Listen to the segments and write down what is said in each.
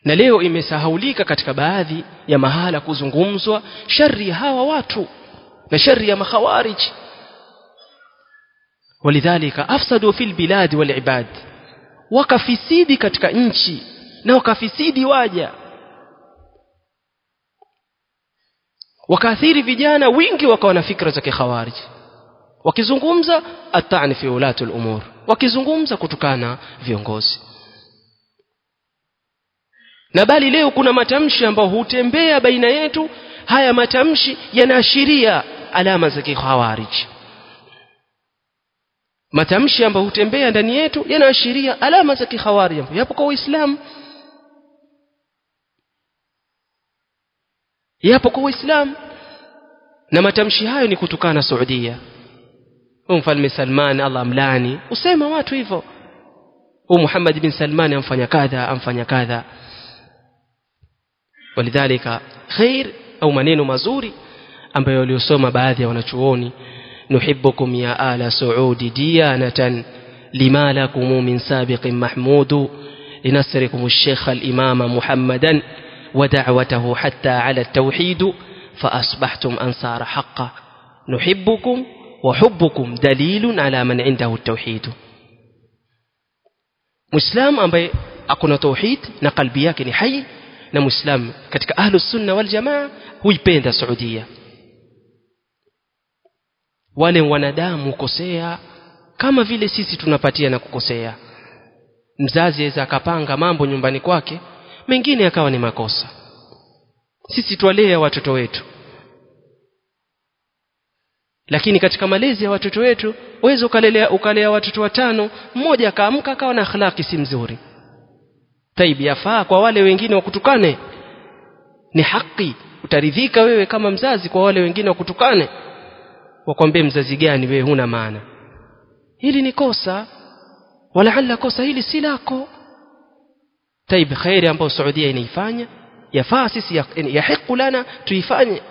na leo imesahaulika katika baadhi ya mahala kuzungumzwa shari ya hawa watu na shari ya makhawarij walidhalika afsadu fil bilad wal ibad wakafisidi katika nchi na wakafisidi waja wakaathiri vijana wingi wakawa na fikra za kikhawarij wakizungumza atani fi ulati umur wakizungumza kutukana viongozi na bali leo kuna matamshi ambayo hutembea baina yetu haya matamshi yanaashiria alama za kikhawarij matamshi ambayo hutembea ndani yetu yanaashiria alama za kikhawarij yapo kwa uislamu yapo kwa uislamu na matamshi hayo ni kutukana Saudia mfalme Salman Allah amlani usema watu hivyo huu Muhammad bin Salman amfanya kadha amfanya kadha walidhalika khair au maneno mazuri ambayo waliosoma baadhi ya wanachuoni nuhibbukum ya ala saudi diyanatan lima lakum min sabiqin mahmudu linasrikum الشيخ الإمام محمدا ودعوته حتى على التوحيد فأصبحتم أنصار حقا نحبكم وحبكم دليل على من عنده التوحيد مسلم ambaye akuna tauhid na kalbi yake ni hai na muislam katika ahlu sunna wal jamaa huipenda Saudia wale wanadamu kukosea kama vile sisi tunapatia na kukosea mzazi aweza akapanga mambo nyumbani kwake mengine yakawa ni makosa sisi twalea watoto wetu lakini katika malezi ya watoto wetu uweze ukalelea ukalea watoto watano mmoja akaamka akawa na akhlaki si mzuri taibi yafaa kwa wale wengine wakutukane ni haki utaridhika wewe kama mzazi kwa wale wengine wakutukane wakwambie mzazi gani wewe huna maana hili ni kosa walaala kosa hili si lako taib khairi ambayo Saudia inaifanya yafaa sisi yahiqu lana tuifanye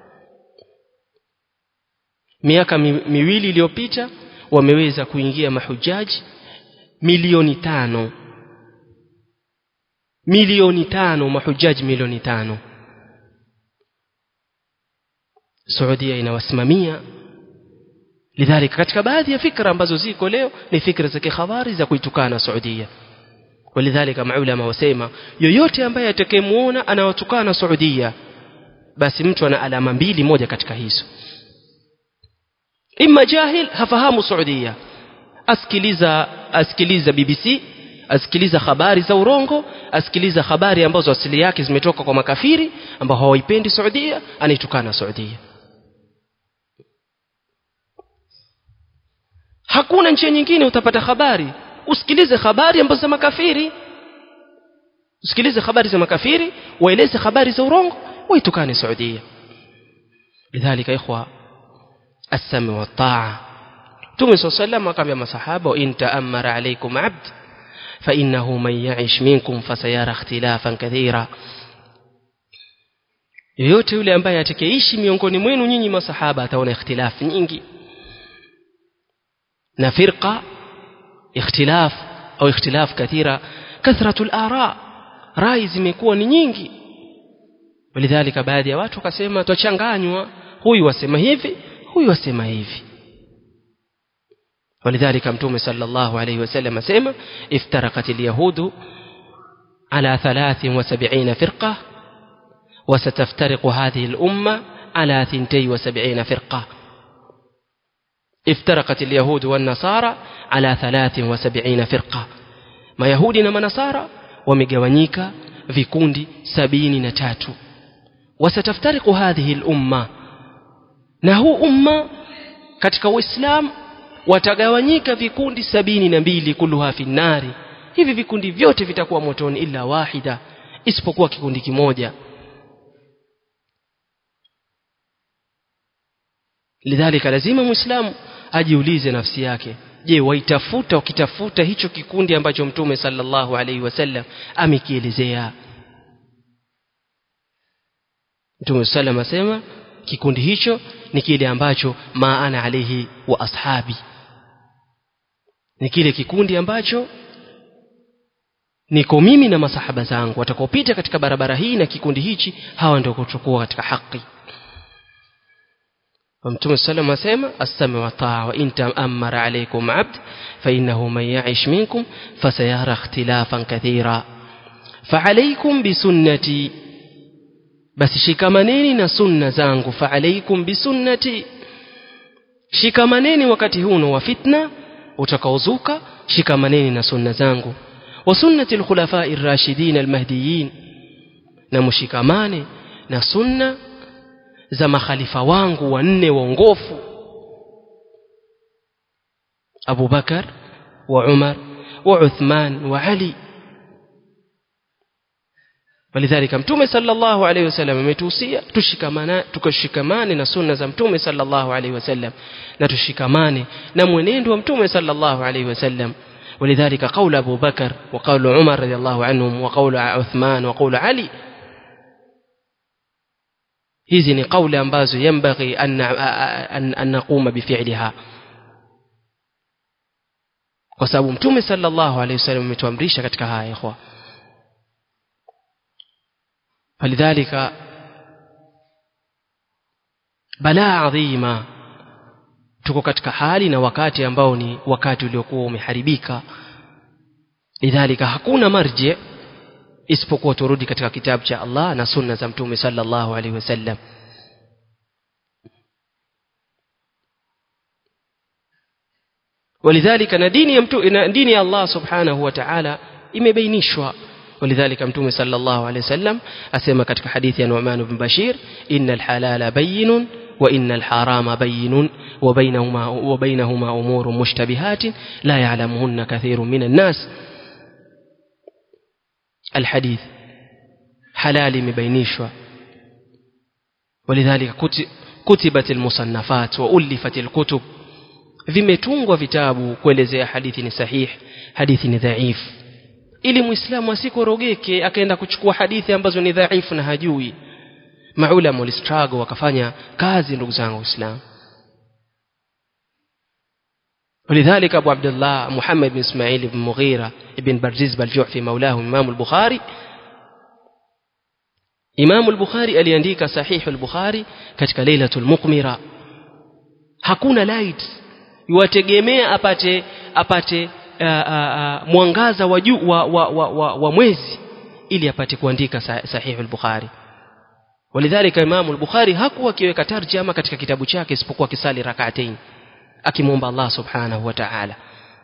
miaka mi, miwili iliyopita wameweza kuingia mahujaji milioni tano milioni tano mahujaji milioni tano Saudia inawasimamia lidhalika katika baadhi ya fikra ambazo ziko leo ni fikra za kikhabari za kuitukana Saudia walidhalika maulama wasema yoyote ambaye atakayemuona anawatukana Saudia basi mtu ana alama mbili moja katika hizo imma jahil hafahamu Saudia asikiliza asikiliza BBC asikiliza habari za urongo asikiliza habari ambazo asili yake zimetoka kwa makafiri ambao hawaipendi Saudia anaitukana Saudia hakuna nchi nyingine utapata habari usikilize habari ambazo za makafiri usikilize habari za makafiri waeleze habari za urongo waitukane Saudia lidhalika ikhwa السمع والطاعة تومي صلى الله عليه وسلم وقال masahaba وإن تأمر عليكم عبد فإنه من يعش منكم فسيرى اختلافا كثيرا yoyote yule ambaye atakayeishi miongoni mwenu nyinyi masahaba ataona ikhtilaf nyingi na firqa ikhtilaf au ikhtilaf kathira kathratu al-ara rai zimekuwa ni nyingi walidhalika baadhi ya watu wakasema twachanganywa huyu wasema hivi huyu wasema hivi ولذلك متوم صلى الله عليه وسلم سيما افترقت اليهود على ثلاث وسبعين فرقة وستفترق هذه الأمة على ثنتي وسبعين فرقة افترقت اليهود والنصارى على ثلاث وسبعين فرقة ما يهودنا ما نصارى ومجوانيك في كوندي سبين نتاتو وستفترق هذه الأمة نهو أمة katika uislamu watagawanyika vikundi sabini na mbili kulluha fi nnari hivi vikundi vyote vitakuwa motoni illa wahida isipokuwa kikundi kimoja lidhalika lazima muislamu ajiulize nafsi yake je waitafuta wakitafuta hicho kikundi ambacho mtume sallallahu alaihi wasallam amekielezea mtume sallam asema kikundi hicho ni kile ambacho maana alaihi wa ashabi ni kile kikundi ambacho niko mimi na masahaba zangu watakaopita katika barabara hii na kikundi hichi hawa ndio kutokuwa katika haki mtume sallam asema assami wa taa wa in ta'ammara alaykum abd fa innahu man ya'ish minkum fasayara ikhtilafan kathira فعليكم بسنتي basi shikamaneni na sunna zangu faalaikum bisunnati shikamaneni wakati huu wa fitna utakaozuka shikamaneni na sunna zangu wa sunnati alkhulafai rashidin almahdiyin na mshikamane na sunna za makhalifa wangu wanne waongofu Abu Bakar wa Umar wa Uthman wa Ali ولذلك mtume sallallahu alayhi wasallam ametuhusia tushikamane tukashikamane na sunna za mtume sallallahu alayhi wasallam na tushikamane na mwenendo wa mtume sallallahu alayhi wasallam ولذلك قول أبو بكر وقول عمر رضي الله عنهم وقول عثمان وقول علي hizi ni kauli ambazo yambaghi an, an, an naquma bifi'liha kwa sababu mtume sallallahu alayhi wasallam ametuamrisha katika haya ikhwa فلذلك balaa adhima tuko katika hali na wakati ambao ni wakati uliokuwa umeharibika lidhalika hakuna marji isipokuwa turudi katika kitabu cha Allah na sunna za mtume sallallahu alaihi wasallam ولذلك na dini ya mtu na dini ya Allah subhanahu wa ta'ala imebainishwa ولذلك متوم صلى الله عليه وسلم أسمى كتك حديث نعمان بن بشير إن الحلال بين وإن الحرام بين وبينهما, وبينهما أمور مشتبهات لا يعلمهن كثير من الناس الحديث حلال مبينيشوا ولذلك كتبت المصنفات وألفت الكتب vimetungwa vitabu kuelezea hadithi ni sahih hadithi ni dhaifu ili muislamu asikorogeke akaenda kuchukua hadithi ambazo ni dhaifu na hajui maulama walistruggle wakafanya kazi ndugu zangu waislamu ولذلك أبو عبد الله محمد بن إسماعيل بن مغيرة بن برزيز بالجعفي مولاه إمام البخاري إمام البخاري aliandika صحيح البخاري katika lailatul muqmira hakuna light yuwategemea apate apate uh, uh, mwangaza wa juu wa, wa, wa, wa, wa mwezi ili apate kuandika sahihi al-Bukhari walidhalika Imam al-Bukhari hakuwa akiweka tarjama katika kitabu chake isipokuwa kisali rak'atain akimwomba Allah subhanahu wa ta'ala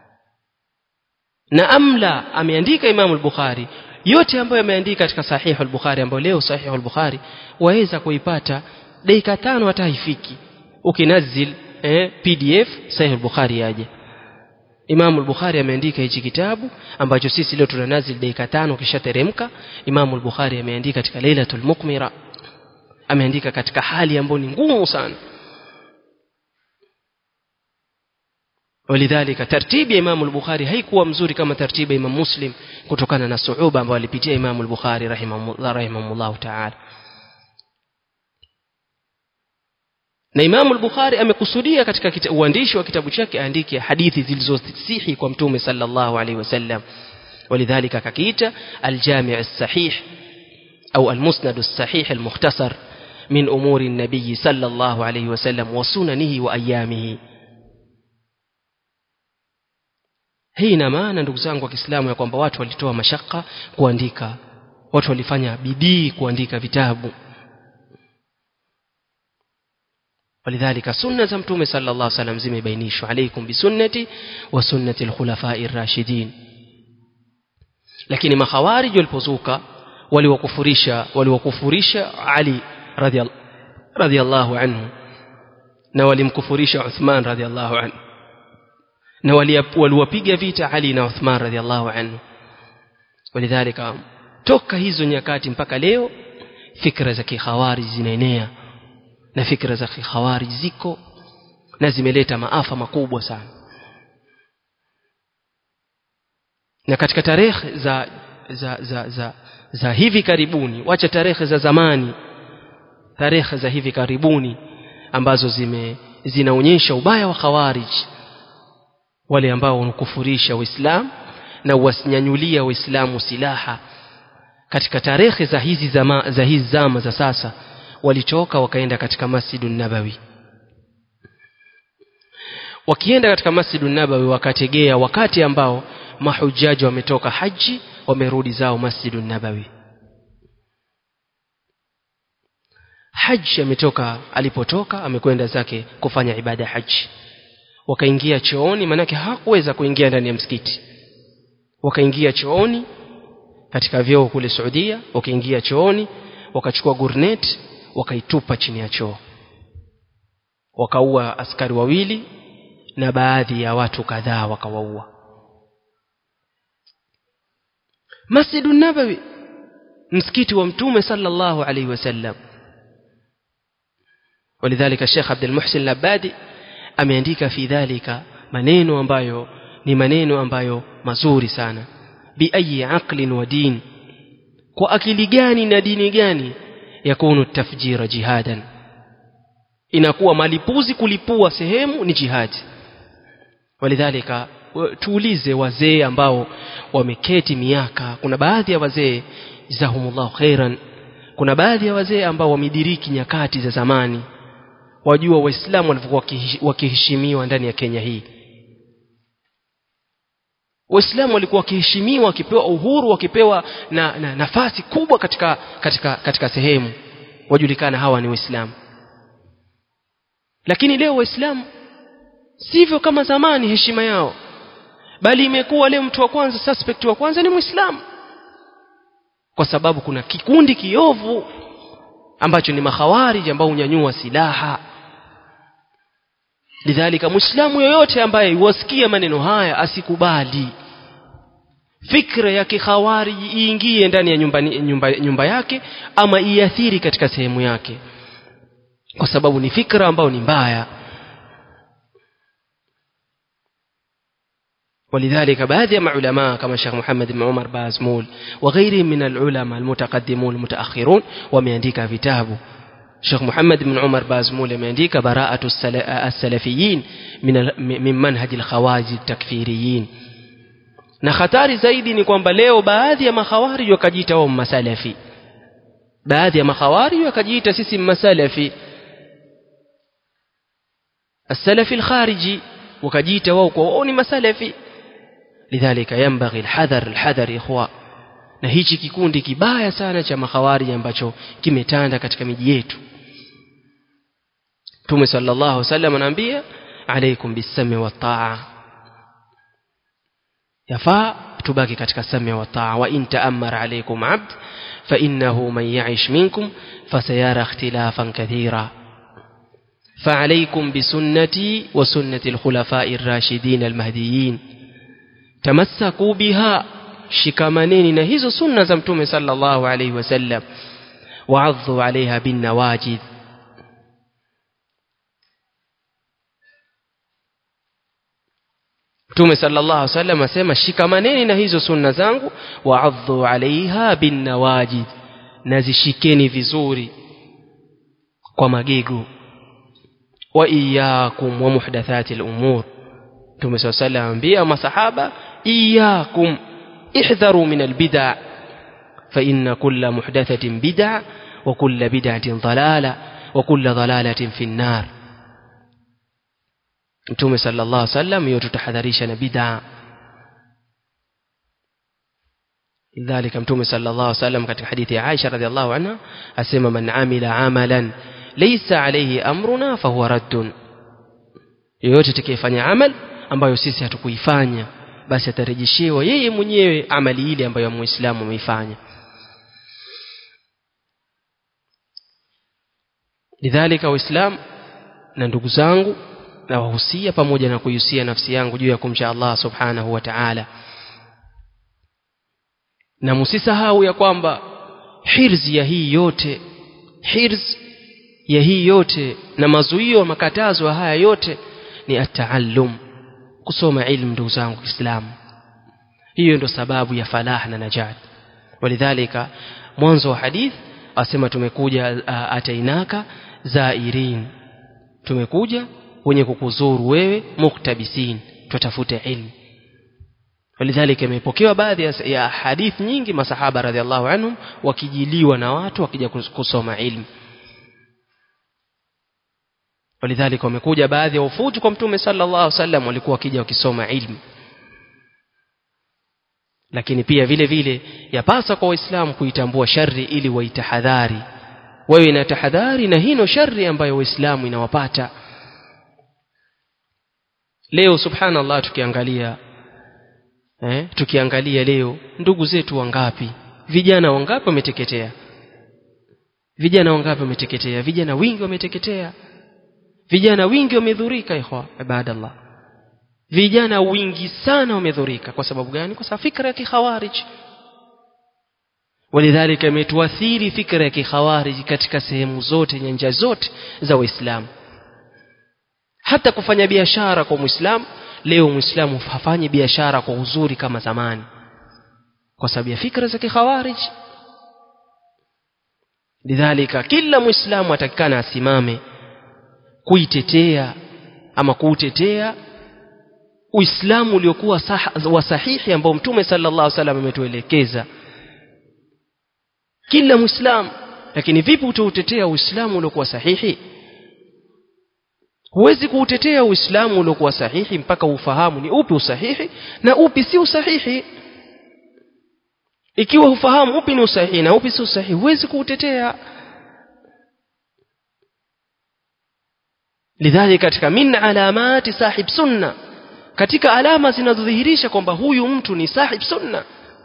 na amla ameandika Imam al-Bukhari yote ambayo ameandika katika sahihi al-Bukhari ambayo leo sahihi al-Bukhari waweza kuipata dakika tano hata haifiki ukinazil eh, PDF sahihi al-Bukhari yaje Imam al-Bukhari ameandika hichi kitabu ambacho sisi leo tunanazil dakika tano kisha teremka Imam al-Bukhari ameandika katika Lailatul Muqmira ameandika katika hali ambayo ni ngumu sana ولذلك ترتيب امام البخاري haikuwa mzuri kama tartibu imam muslim kutokana na suuba ambayo alipitia imam al-bukhari rahimahullah rahimahullah ta'ala na Imam al-Bukhari amekusudia katika uandishi wa kitabu chake aandike hadithi zilizosihi kwa mtume sallallahu alaihi wasallam ولذلك akakiita al-Jami' as-Sahih au al-Musnad as-Sahih al-Mukhtasar min umuri an-nabiy sallallahu alaihi wasallam wa sunanihi wa ayamihi hii ina maana ndugu zangu wa Kiislamu ya kwamba watu walitoa mashaka kuandika watu walifanya bidii kuandika vitabu ولذلك سنة زمتوم صلى الله عليه وسلم زي بينيش عليكم بسنتي وسنة الخلفاء الراشدين لكن ما خوارج والبزوكا ولوكفريشا ولوكفريشا علي رضي, رضي الله عنه نولمكفريشا عثمان رضي الله عنه na waliwapiga vita Ali na Uthman radhiallahu anhu walidhalika toka hizo nyakati mpaka leo fikra za kikhawarij zinaenea na fikra za kikhawarij ziko na zimeleta maafa makubwa sana na katika tarehe za za za za, za hivi karibuni wacha tarehe za zamani tarehe za hivi karibuni ambazo zime zinaonyesha ubaya wa khawarij wale ambao wanakufurisha uislamu na wasinyanyulia waislamu silaha katika tarehe za hizi zama, za hizi zama za sasa walitoka wakaenda katika masjidun nabawi wakienda katika masjidun nabawi wakategea wakati ambao mahujaji wametoka haji wamerudi zao masjidun nabawi haji ametoka alipotoka amekwenda zake kufanya ibada ya haji wakaingia chooni manake hakuweza kuingia ndani ya msikiti wakaingia chooni katika vyoo kule Saudia wakaingia chooni wakachukua gurnet wakaitupa chini ya choo wakaua askari wawili na baadhi ya watu kadhaa wakawaua Masjidun Nabawi msikiti wa mtume sallallahu alaihi wasallam ولذلك الشيخ عبد المحسن العبادي ameandika fi dhalika maneno ambayo ni maneno ambayo mazuri sana bi ayi aqlin wa din kwa akili gani na dini gani yakunu tafjira jihadan inakuwa malipuzi kulipua sehemu ni jihadi walidhalika tuulize wazee ambao wameketi miaka kuna baadhi ya wazee jazahumullahu khairan kuna baadhi ya wazee ambao wamediriki nyakati za zamani wajua waislamu walivyokuwa wakiheshimiwa ndani ya Kenya hii waislamu walikuwa wakiheshimiwa wakipewa uhuru wakipewa na, na nafasi kubwa katika katika katika sehemu wajulikana hawa ni waislamu lakini leo waislamu sivyo kama zamani heshima yao bali imekuwa leo mtu wa kwanza suspect wa kwanza ni muislamu kwa sababu kuna kikundi kiovu ambacho ni makhawarij ambao hunyanyua silaha lidhalika muislamu yoyote ambaye wasikia maneno haya asikubali fikra ya kikhawariji iingie ndani ya nyumba, nyumba, nyumba yake ama iathiri katika sehemu yake kwa sababu ni fikra ambayo ni mbaya ولذلك بعض العلماء كما الشيخ محمد بن عمر بازمول وغيرهم من العلماء المتقدمون المتأخرون وميandika vitabu Sheikh Muhammad bin Umar Bazmul ameandika bara'atu as-salafiyin min min manhaj al-khawarij takfiriyin na hatari zaidi ni kwamba leo baadhi ya makhawarij wakajiita wao masalafi baadhi ya makhawarij wakajiita sisi masalafi as-salafi al-khariji wakajiita wao kwa wao ni masalafi lidhalika yanbaghi al-hadhar al-hadhar ikhwa na hichi kikundi kibaya sana cha makhawarij ambacho kimetanda katika miji yetu Mtume sallallahu alaihi wasallam anaambia alaikum bisami wa taa yafaa tubaki katika sami wa taa wa in ta'ammara alaikum abd fa innahu man ya'ish minkum fasayara ikhtilafan kathira فعليكم بسنتي وسنة الخلفاء الراشدين المهديين تمسكوا بها shikamaneni na hizo sunna za mtume sallallahu alaihi wasallam wa'adhu alaiha bin nawajid mtume sallallahu alaihi wasallam asema shikamaneni na hizo sunna zangu wa'adhu alaiha bin nawajid nazishikeni vizuri kwa magego wa iyyakum wa muhdathati al-umur mtume sallallahu alaihi wasallam ambia masahaba iyyakum احذروا من البدع فإن كل محدثة بدع وكل بدعة ضلالة وكل ضلالة في النار Mtume sallallahu alaihi wasallam yotutahadharisha na bid'a lidhalika Mtume sallallahu alaihi wasallam katika hadithi ya Aisha radhiallahu anha asema man amila amalan laysa alayhi amruna fahuwa raddun yoyote atakayefanya amal ambayo sisi hatukuifanya basi atarejeshewa yeye mwenyewe amali ile ambayo muislamu ameifanya lidhalika waislamu na ndugu zangu na wahusia pamoja na kuihusia nafsi yangu juu ya kumcha Allah subhanahu wa ta'ala na msisahau ya kwamba hirzi ya hii yote hirz ya hii yote na mazuio makatazo haya yote ni ataallum kusoma ilmu ndugu zangu Kiislamu hiyo ndo sababu ya falah na najat walidhalika mwanzo wa hadith asema tumekuja atainaka zairin tumekuja wenye kukuzuru wewe muktabisin tutafute ilmu walidhalika imepokewa baadhi ya, ya hadith nyingi masahaba radhiallahu anhum wakijiliwa na watu wakija kusoma ilmu walidhalika wamekuja baadhi ya ufuti kwa mtume sallallahu alaihi wasallam walikuwa wakija wakisoma ilmu lakini pia vile vile yapasa kwa waislamu kuitambua shari ili waitahadhari wawe na tahadhari na hino shari ambayo waislamu inawapata leo subhanallah tukiangalia eh, tukiangalia leo ndugu zetu wangapi vijana wangapi wameteketea vijana wangapi wameteketea vijana wingi wameteketea vijana wingi wamedhurika ikhwa ibadallah vijana wingi sana wamedhurika kwa sababu gani kwa sababu fikra ya kikhawarij walidhalika imetuathiri fikra ya kikhawarij katika sehemu zote nyanja zote za waislamu hata kufanya biashara kwa muislamu leo muislamu hafanyi biashara kwa uzuri kama zamani kwa sababu ya fikra za kikhawarij lidhalika kila muislamu atakikana asimame kuitetea ama kuutetea uislamu uliokuwa wa sahihi ambao mtume sallallahu alaihi wasallam ametuelekeza kila muislamu lakini vipi utautetea uislamu uliokuwa sahihi huwezi kuutetea uislamu uliokuwa sahihi mpaka ufahamu ni upi usahihi na upi si usahihi ikiwa ufahamu upi ni usahihi na upi si usahihi huwezi kuutetea lidhalika katika min alamati sahib sunna katika alama zinazodhihirisha kwamba huyu mtu ni sahib sunna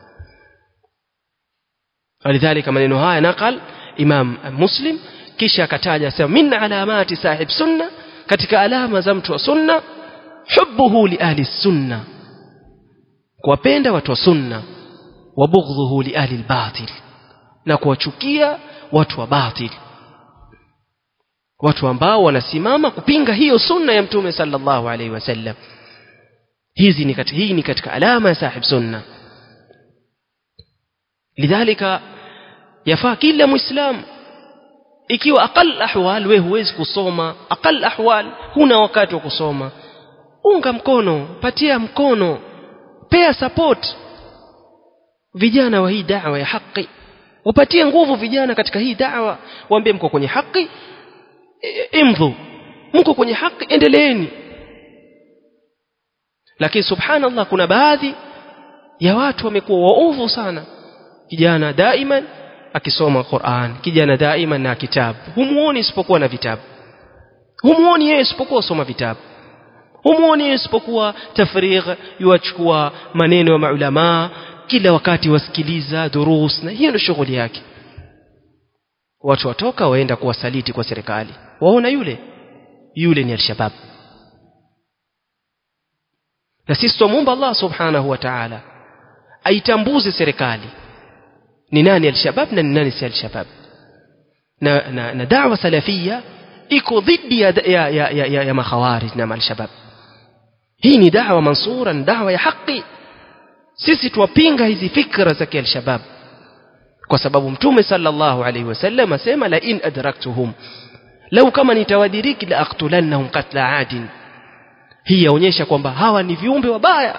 walidhalika maneno haya nakal imam muslim kisha akataja sema min alamati sahib sunna katika alama za mtu wa sunna hubbuhu li ahli sunna kuwapenda watu wa sunna wa bughdhuhu li ahli albatil na kuwachukia watu wa batil watu ambao wanasimama kupinga hiyo sunna ya mtume sallallahu alaihi wasallam hizi ni katika hii ni katika alama ya sahib sunna lidhalika yafaa kila muislamu ikiwa aqal ahwal wewe huwezi kusoma aqal ahwal huna wakati wa kusoma unga mkono patia mkono pea support vijana wa hii da'wa ya haki wapatie nguvu vijana katika hii da'wa waambie mko kwenye haki imdhu mko kwenye haki endeleeni lakini subhanallah kuna baadhi ya watu wamekuwa waovu sana kijana daiman akisoma Qur'an kijana daiman na kitabu humuoni isipokuwa na vitabu humuoni yeye isipokuwa soma vitabu humuoni yeye isipokuwa tafrigh yuachukua maneno ya maulama kila wakati wasikiliza durus na hiyo ndio shughuli yake watu watoka waenda kuwasaliti kwa serikali waona yule yule ni alshabab na sisi tumuomba Allah subhanahu wa ta'ala aitambuze serikali ni nani alshabab na ni nani si alshabab na, na, na da'wa salafia iko dhidi ya, ya, ya, ya, ya, ya makhawarij na alshabab hii ni da'wa mansura ni da'wa ya haki sisi tuwapinga hizi fikra za kialshabab kwa sababu mtume sallallahu alaihi wasallam asema la in adraktuhum lau kama nitawadiriki la aqtulannahum qatla adin hii yaonyesha kwamba hawa ni viumbe wabaya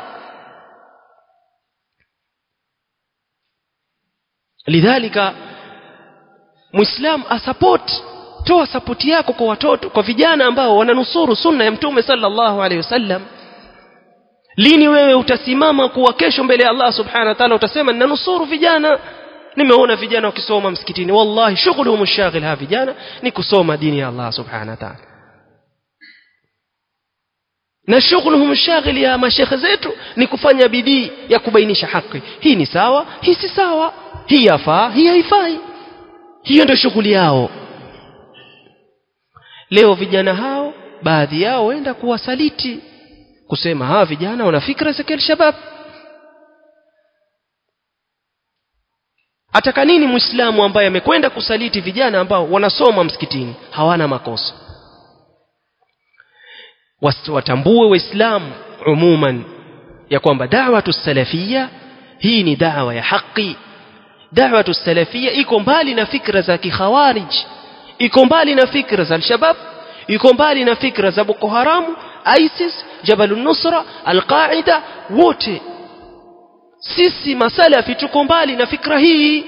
lidhalika muislam asupport toa support yako kwa watoto kwa vijana ambao wananusuru sunna ya mtume sallallahu alaihi wasallam lini wewe utasimama kuwa kesho mbele ya Allah subhanahu wa ta'ala utasema ninanusuru vijana nimeona vijana wakisoma msikitini wallahi shughuli mshaghil ha vijana ni kusoma dini ya Allah subhanahu wa ta'ala na shughuli mshaghil ya mashekhe zetu ni kufanya bidii ya kubainisha haki hii ni sawa hii si sawa hii yafaa hii haifai hiyo ndio shughuli yao leo vijana hao baadhi yao waenda kuwasaliti kusema hawa vijana wana fikra za kialshabab ataka nini muislamu ambaye amekwenda kusaliti vijana ambao wanasoma msikitini hawana makosa watambue waislamu umuman ya kwamba da'watu salafia hii ni da'wa ya haki da'watu salafia iko mbali na fikra za kikhawarij iko mbali na fikra za al-shabab iko mbali na fikra za Boko Haramu ISIS Jabal nusra Al-Qaida wote sisi masalafi tuko mbali na fikra hii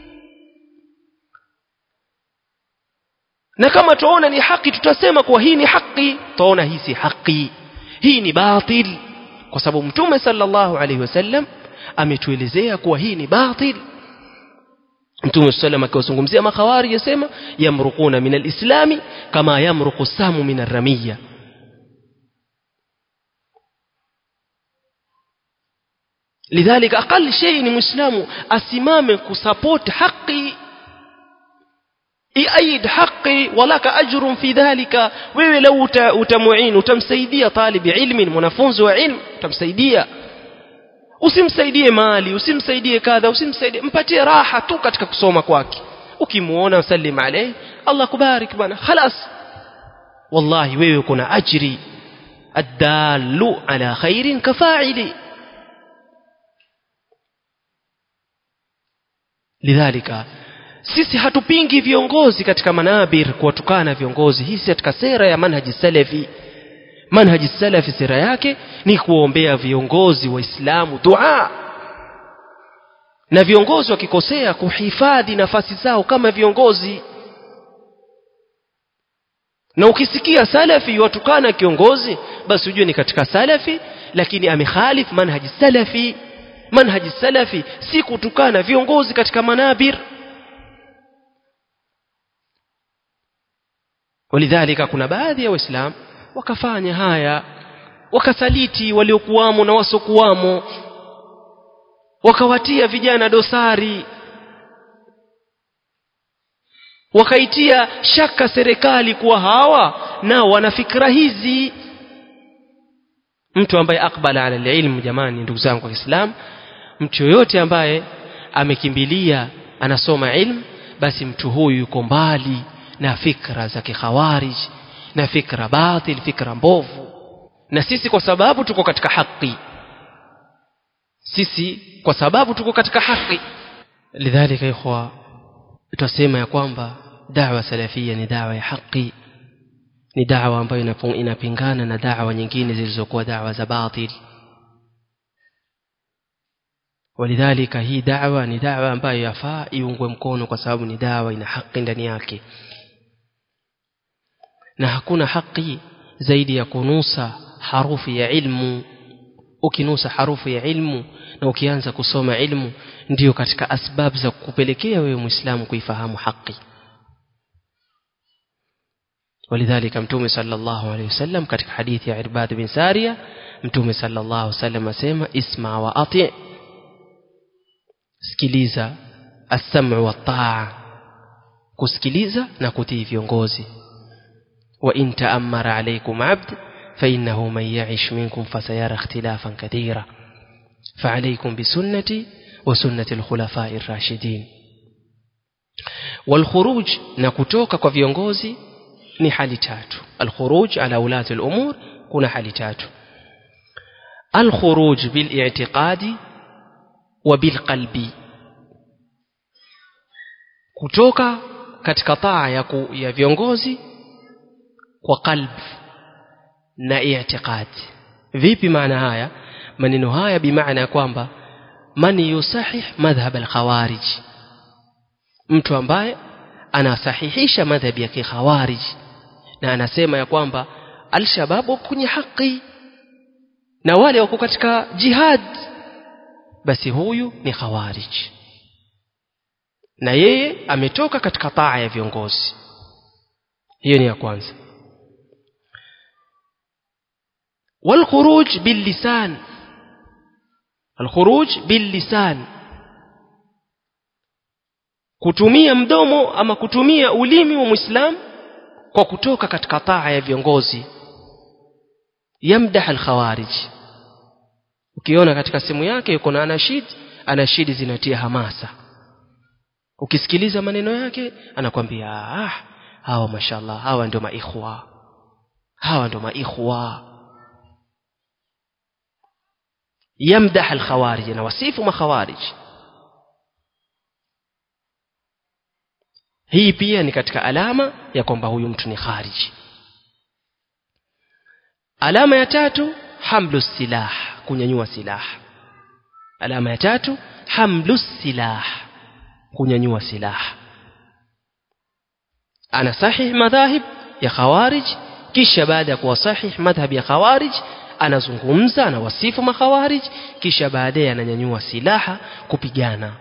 na kama tuona ni haki tutasema kuwa hii ni haki tuona hii si haki hii ni batil kwa sababu mtume sallallahu alaihi wasallam ametuelezea kuwa hii ni batil mtume sallam akiwazungumzia makhawari yasema yamruquna min alislami kama yamruqu samu min arramiya lidhalika aqal shay ni muislamu asimame kusupport haki iaid haki walaka ajrun fi dhalika wewe lau utamuin utamsaidia talibi ilmi mwanafunzi wa ilmu utamsaidia usimsaidie mali usimsaidie kadha usimsaidie mpatie raha tu katika kusoma kwake ukimuona sallim alayhi Allah kubarik bana خلاص wallahi wewe kuna ajri الدال على خير كفاعل lidhalika sisi hatupingi viongozi katika manabir kuwatukana viongozi hii si katika sera ya manhaji salafi manhaji salafi sera yake ni kuombea viongozi waislamu dua na viongozi wakikosea kuhifadhi nafasi zao kama viongozi na ukisikia salafi watukana kiongozi basi ujue ni katika salafi lakini amekhalif manhaji salafi manhaji salafi si kutukana viongozi katika manabir walidhalika kuna baadhi ya waislamu wakafanya haya wakasaliti waliokuwamo na wasokuwamo wakawatia vijana dosari wakaitia shaka serikali kuwa hawa nao wana fikra hizi mtu ambaye akbala ala ilmu jamani ndugu zangu wa Kiislamu mtu yoyote ambaye amekimbilia anasoma ilmu basi mtu huyu yuko mbali na fikra za kikhawarij na fikra batil fikra mbovu na sisi kwa sababu tuko katika haki sisi kwa sababu tuko katika haki lidhalika ikhwa tutasema ya kwamba da'wa salafia ni da'wa ya haki ni da'wa ambayo inapingana na da'wa nyingine zilizokuwa da'wa za batil walidhalika hii da'wa ni da'wa ambayo yafaa iungwe mkono kwa sababu ni da'wa ina haki ndani yake na hakuna haki zaidi ya kunusa harufi ya ilmu ukinusa harufu ya ilmu na ukianza kusoma ilmu ndiyo katika asbab za kupelekea wewe muislamu kuifahamu haki ولذلك متومي صلى الله عليه وسلم katika hadithi ya Irbad bin Sariya mtume صلى الله عليه وسلم asema isma wa ati sikiliza as-sam'u wa taa kusikiliza na kutii viongozi wa in ta'ammara alaykum 'abd fa innahu man ya'ish minkum fasayara ikhtilafan katira فعليكم بسنتي وسنة الخلفاء الراشدين والخروج نكتوك kwa viongozi ni hali tatu alkhuruj ala ulati al-umur kuna hali tatu alkhuruj bil i'tiqadi wa bil qalbi kutoka katika taa ya, ku, ya viongozi kwa qalbi na i'tiqadi vipi maana haya maneno haya bimaana ya kwamba man yusahih madhhab al-khawarij mtu ambaye anasahihisha madhhabi ya kikhawarij na anasema ya kwamba al-shabab kwenye haki na wale wako katika jihad basi huyu ni khawarij na yeye ametoka katika taa ya viongozi hiyo ni ya kwanza والخروج باللسان الخروج باللسان kutumia mdomo ama kutumia ulimi wa muislam kwa kutoka katika taa ya viongozi yamdah alkhawarij ukiona katika simu yake yuko na anashid anashidi zinatia hamasa ukisikiliza maneno yake anakwambia ah hawa mashallah hawa ndio maikhwa hawa ndio maikhwa يمدح الخوارج na wasifu makhawarij hii pia ni katika alama ya kwamba huyu mtu ni khariji alama ya tatu hamlu silah kunyanyua silaha alama ya tatu hamlu silah kunyanyua silaha ana sahih madhahib ya khawarij kisha baada ya kuwa sahih madhhab ya khawarij anazungumza anawasifu makhawarij kisha baadaye ananyanyua silaha kupigana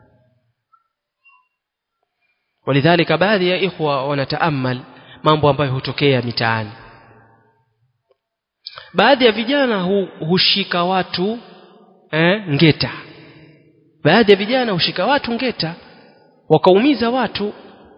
walidhalika baadhi ya ikhwa wanataamal mambo ambayo hutokea mitaani baadhi ya vijana hu, hushika watu eh, ngeta baadhi ya vijana hushika watu ngeta wakaumiza watu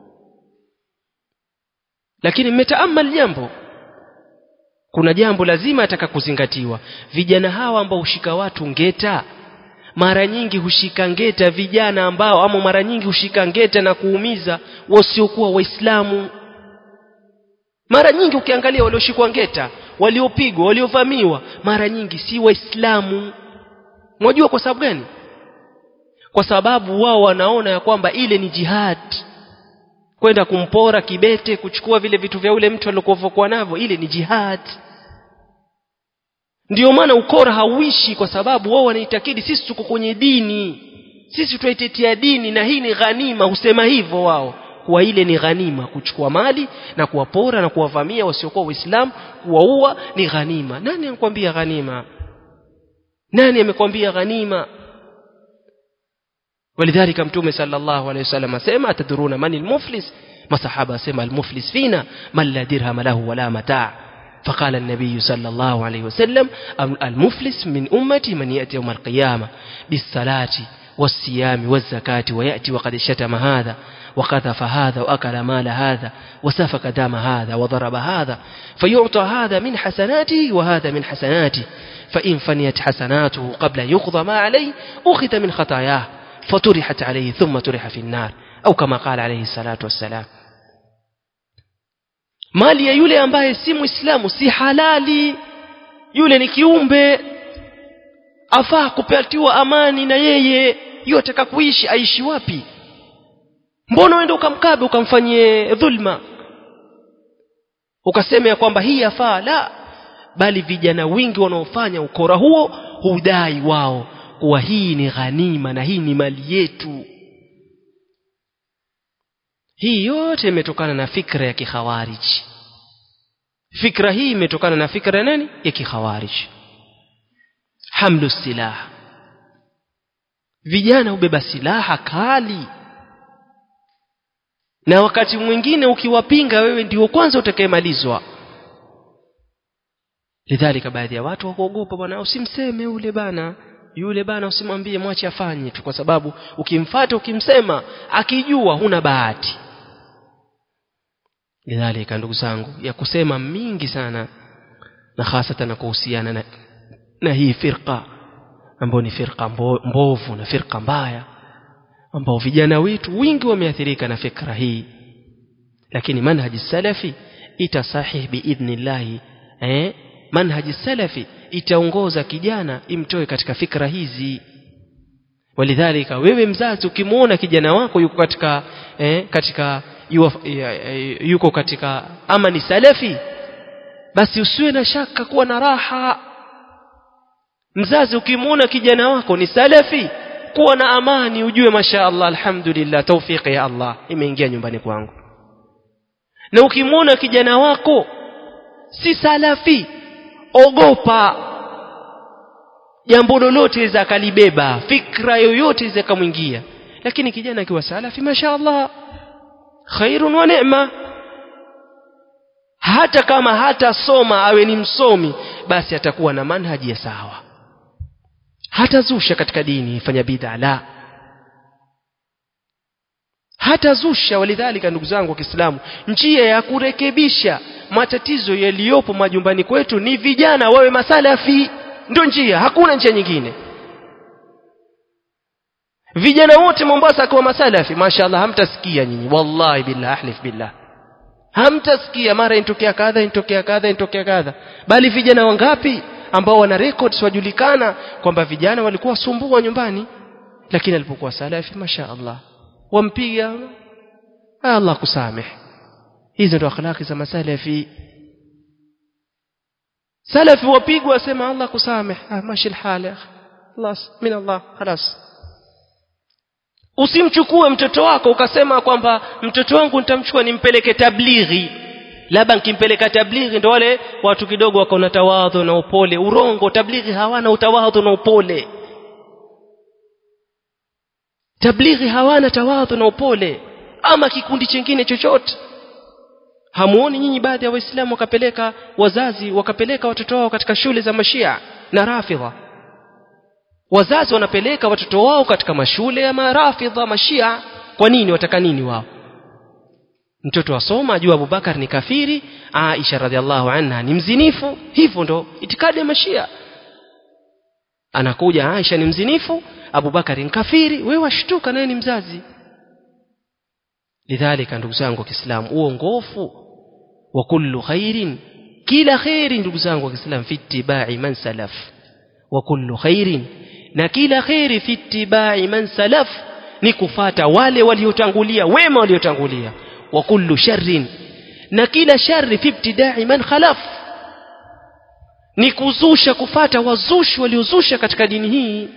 lakini mmetaamal jambo kuna jambo lazima ataka kuzingatiwa vijana hawa ambao hushika watu ngeta mara nyingi hushika ngeta vijana ambao ama mara nyingi hushika ngeta na kuumiza wasiokuwa waislamu mara nyingi ukiangalia walioshikwa ngeta waliopigwa waliovamiwa mara nyingi si waislamu mwajua kwa sababu gani kwa sababu wao wanaona ya kwamba ile ni jihad kwenda kumpora kibete kuchukua vile vitu vya ule mtu aliokuwa navyo ile ni jihad ndio maana ukora hauishi kwa sababu wao wanaitakidi sisi tuko kwenye dini sisi tunaitetea dini na hii ni ghanima husema hivyo wao kuwa ile ni ghanima kuchukua mali na kuwapora na kuwavamia wasiokuwa waislamu kuwaua ni ghanima nani anakuambia ghanima nani amekwambia ghanima ولذلك متومه صلى الله عليه وسلم اسمع تدرون من المفلس ما صحابه اسمع المفلس فينا من لا درهم له ولا متاع فقال النبي صلى الله عليه وسلم المفلس من أمتي من يأتي يوم القيامة بالصلاة والصيام والزكاة ويأتي وقد شتم هذا وقذف هذا وأكل مال هذا وسفك دم هذا وضرب هذا فيعطى هذا من حسناته وهذا من حسناته فإن فنيت حسناته قبل أن يقضى ما عليه أخذ من خطاياه فطرحت عليه ثم طرح في النار أو كما قال عليه الصلاة والسلام mali ya yule ambaye si muislamu si halali yule ni kiumbe afaa kupatiwa amani na yeye yotaka kuishi aishi wapi mbona uende ukamkabe ukamfanyie dhulma ukasema ya kwamba hii yafaa la bali vijana wingi wanaofanya ukora huo hudai wao kuwa hii ni ghanima na hii ni mali yetu hii yote imetokana na fikra ya kikhawariji fikra hii imetokana na fikra nani ya kikhawariji hamlu silaha vijana hubeba silaha kali na wakati mwingine ukiwapinga wewe ndio kwanza utakayemalizwa lidhalika baadhi ya watu wakuogopa bwana usimseme ule bana yule bana usimwambie mwache afanye tu kwa sababu ukimfata ukimsema akijua huna bahati lidhalika ndugu zangu ya kusema mingi sana na hasatan na kuhusiana na, na hii firqa ambayo ni firqa mbovu na firqa mbaya ambao vijana wetu wingi wameathirika na fikra hii lakini manhaji salafi itasahih biidhnillahi eh manhaji salafi itaongoza kijana imtoe katika fikra hizi walidhalika wewe mzazi ukimwona kijana wako yuko katika eh, katika yuko katika ama ni salafi basi usiwe na shaka kuwa na raha mzazi ukimwona kijana wako ni salafi kuwa na amani ujue masha Allah alhamdulillah tawfiki ya Allah imeingia nyumbani kwangu na ukimwona kijana wako si salafi ogopa jambo lolote liza akalibeba fikra yoyote liza akamwingia lakini kijana akiwa salafi masha Allah khairun wa neema hata kama hatasoma awe ni msomi basi atakuwa na manhaji ya sawa hatazusha katika dini fanya bid'a la hatazusha walidhalika ndugu zangu wa Kiislamu njia ya kurekebisha matatizo yaliyopo majumbani kwetu ni vijana wawe masalafi ndio njia hakuna njia nyingine vijana wote Mombasa akiwa masalafi mashaallah hamtasikia nyinyi wallahi billah ahlif billah hamtasikia mara intokea kadha intokea kadha intokea kadha bali vijana wangapi ambao wana records wajulikana kwamba vijana walikuwa wasumbua nyumbani lakini alipokuwa salafi mashaallah wampiga Allah kusamehe hizo ndo akhlaki za masalafi salafi wapigwa wasema Allah kusamehe ah mashi alhala خلاص min Allah خلاص usimchukue mtoto wako ukasema kwamba mtoto wangu nitamchukua nimpeleke tablighi labda nikimpeleka tablighi ndo wale watu kidogo wako na tawadhu na upole urongo tablighi hawana utawadhu na upole tablighi hawana tawadhu na upole ama kikundi chingine chochote hamuoni nyinyi baadhi ya waislamu wakapeleka wazazi wakapeleka watoto wao katika shule za mashia na rafidha wazazi wanapeleka watoto wao katika mashule ya marafidha mashia kwa nini wataka nini wao mtoto asoma ajua Abubakar ni kafiri Aisha radhiallahu anha ni mzinifu hivyo ndo itikadi ya mashia anakuja Aisha ni mzinifu Abubakar ni kafiri wewe washtuka naye ni mzazi lidhalika ndugu zangu wa Kiislamu uongofu wa kullu khairin kila khairi ndugu zangu wa Kiislamu fi ittibai man salaf wa kullu khairin na kila khairi fi ittibai man salaf ni kufata wale waliotangulia wema waliotangulia wa kullu sharrin na kila shari fi ibtidai man khalaf ni kuzusha kufata wazushi waliozusha katika dini hii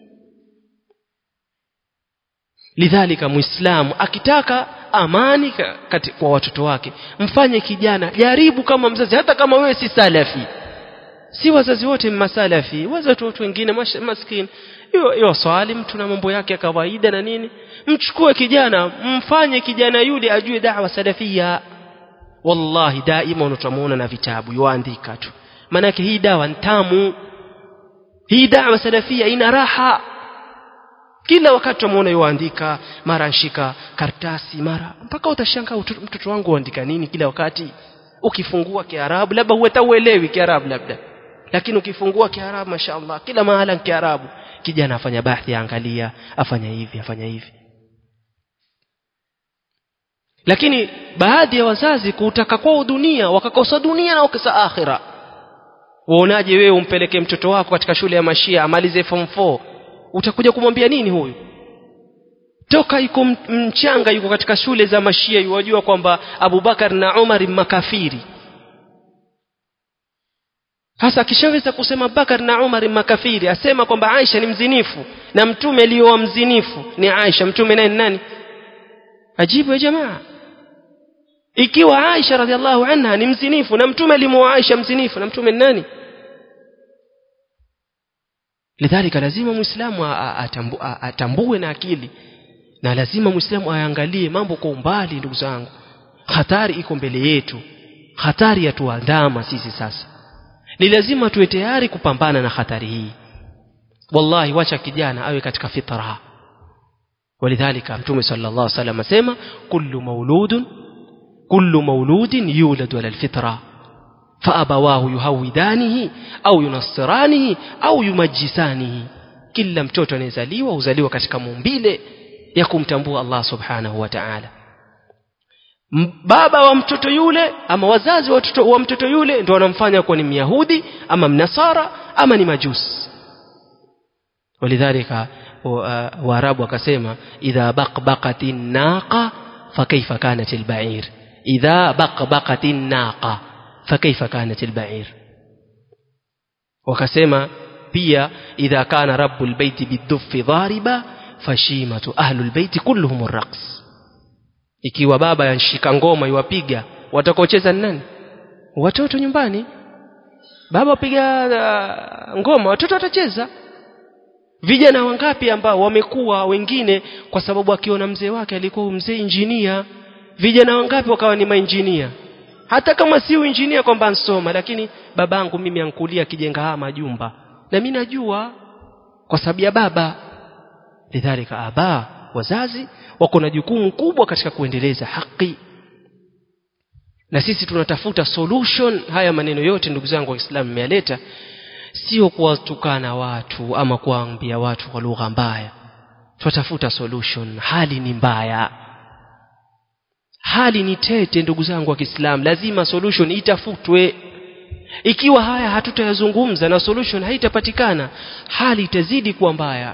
lidhalika muislamu akitaka amani kati, kwa watoto wake mfanye kijana jaribu kama mzazi hata kama wewe si salafi si wazazi wote masalafi wazazi watu wengine maskini hiyo swali mtu na mambo yake ya kawaida na nini mchukue kijana mfanye kijana yule ajue da'wa salafia wallahi daima unatamuona na vitabu yoandika tu manake hii dawa ntamu hii da'wa salafia ina raha kila wakati tumuona yoandika mara nshika kartasi mara mpaka utashangaa mtoto wangu uandika nini kila wakati ukifungua kiarabu labda huweta uelewi kiarabu labda lakini ukifungua kiarabu mashaallah kila mahala kiarabu kijana afanya bahthi angalia afanya hivi afanya hivi lakini baadhi ya wazazi kutaka kwao dunia wakakosa dunia na wakasa akhira waonaje wewe umpeleke mtoto wako katika shule ya mashia amalize form 4 utakuja kumwambia nini huyu toka yuko mchanga yuko katika shule za mashia yuwajua kwamba Abubakar na Umar makafiri hasa akishaweza kusema Bakar na Umar makafiri asema kwamba Aisha ni mzinifu na mtume aliyowa mzinifu ni Aisha mtume naye nani ajibu ya jamaa ikiwa Aisha radhiallahu anha ni mzinifu na mtume alimuoa Aisha mzinifu na mtume nani lidhalika lazima muislamu atambue na akili na lazima muislamu aangalie mambo kwa umbali ndugu zangu hatari iko mbele yetu hatari yatuandama sisi sasa ni lazima tuwe tayari kupambana na hatari hii wallahi wacha kijana awe katika fitra ولذلك متوم صلى الله عليه وسلم اسما كل مولود كل مولود يولد على الفطره فابواه يهودانه au ينصرانه au yumajisanihi kila mtoto anayezaliwa huzaliwa katika mumbile ya kumtambua Allah subhanahu wa ta'ala baba wa mtoto yule ama wazazi wa mtoto, wa mtoto yule ndio wanamfanya kuwa ni myahudi ama mnasara ama ni majusi walidhalika waarabu wakasema idha baqbaqatin naqa fakaifa kanat albair idha baqbaqatin naqa fakaifa kanat albair wakasema pia idha kana rabbul baiti bidhuffi dhariba fashimatu ahlul baiti kulluhum arraqs ikiwa baba yanshika ngoma iwapiga watakaocheza ni nani watoto nyumbani baba piga uh, ngoma watoto watacheza vijana wangapi ambao wamekuwa wengine kwa sababu akiona mzee wake alikuwa mzee injinia vijana wangapi wakawa ni mainjinia hata kama si injinia kwamba ansoma lakini babangu mimi ankulia akijenga haya majumba na mimi najua kwa sababu ya baba lidhalika aba wazazi wako na jukumu kubwa katika kuendeleza haki na sisi tunatafuta solution haya maneno yote ndugu zangu waislamu mmeyaleta sio kuwatukana watu ama kuwaambia watu kwa lugha mbaya tunatafuta solution hali ni mbaya hali ni tete ndugu zangu wa Kiislamu lazima solution itafutwe ikiwa haya hatutayazungumza na solution haitapatikana hali itazidi kuwa mbaya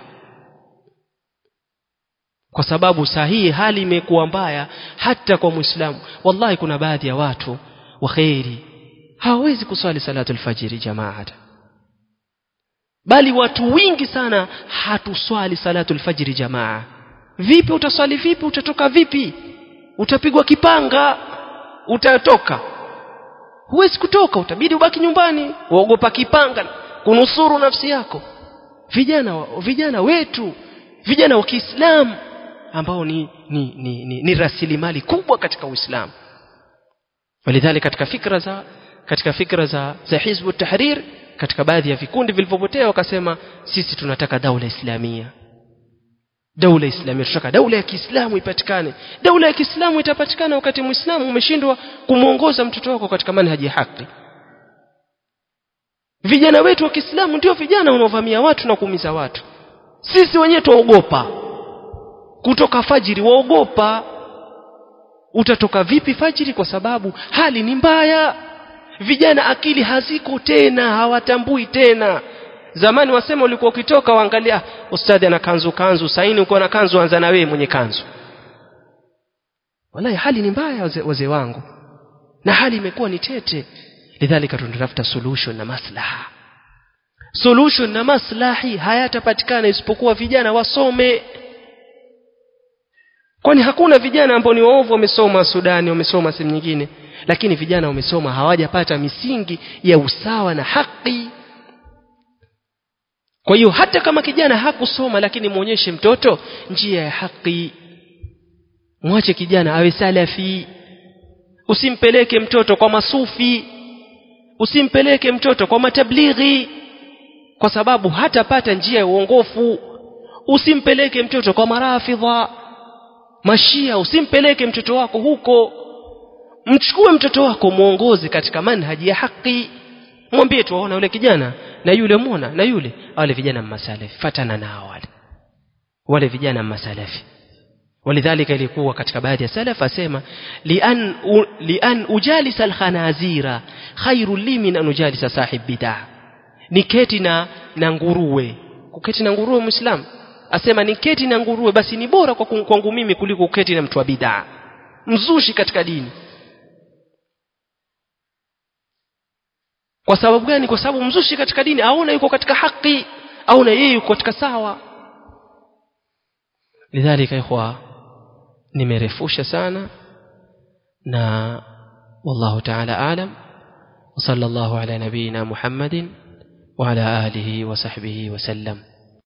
kwa sababu sahihi hali imekuwa mbaya hata kwa muislamu wallahi kuna baadhi ya watu wa khairi hawawezi kuswali salatu alfajiri jamaata bali watu wingi sana hatuswali salatul fajri jamaa vipi utaswali vipi utatoka vipi utapigwa kipanga utatoka huwezi kutoka utabidi ubaki nyumbani waogopa kipanga kunusuru nafsi yako vijana vijana wetu vijana wa Kiislamu ambao ni ni, ni, ni, ni rasilimali kubwa katika Uislamu walidhali katika fikra za katika fikra za za Hizbu Tahrir katika baadhi ya vikundi vilivyopotea wakasema sisi tunataka daula islamia daula islamia tunataka daula ya Kiislamu ipatikane daula ya Kiislamu itapatikana wakati Muislamu umeshindwa kumuongoza mtoto wako katika manhaji ya haki vijana wetu wa Kiislamu ndio vijana wanaovamia watu na kuumiza watu sisi wenyewe tuogopa kutoka fajiri waogopa utatoka vipi fajiri kwa sababu hali ni mbaya vijana akili haziko tena hawatambui tena zamani wasema ulikuwa ukitoka waangalia ustadhi ana kanzu kanzu saini uko na kanzu anza na wewe mwenye kanzu wallahi hali ni mbaya wazee waze wangu na hali imekuwa ni tete lidhalika tunatafuta solution na maslaha solution na maslahi hayatapatikana isipokuwa vijana wasome kwani hakuna vijana ambao ni waovu wamesoma Sudani wamesoma sehemu nyingine lakini vijana wamesoma hawajapata misingi ya usawa na haki kwa hiyo hata kama kijana hakusoma lakini muonyeshe mtoto njia ya haki mwache kijana awe salafi usimpeleke mtoto kwa masufi usimpeleke mtoto kwa matablighi kwa sababu hatapata njia ya uongofu usimpeleke mtoto kwa marafidha mashia usimpeleke mtoto wako huko mchukue mtoto wako muongoze katika manhaji ya haki mwambie tu waona yule kijana na yule muona na yule wale vijana masalafi fatana nao wale wale vijana masalafi walidhalika ilikuwa katika baadhi ya salaf asema lian u, lian ujalisa alkhanazira khairu li min an ujalisa sahib bid'ah niketi na na nguruwe kuketi na nguruwe muislam asema niketi na nguruwe basi ni bora kwa kwangu mimi kuliko kuketi na mtu wa bid'ah mzushi katika dini kwa sababu gani kwa sababu mzushi katika dini aona yuko katika haki aona yeye yuko katika sawa lidhalika ikhwa nimerefusha sana na wallahu ta'ala alam وصلى الله على نبينا محمد وعلى آله وصحبه وسلم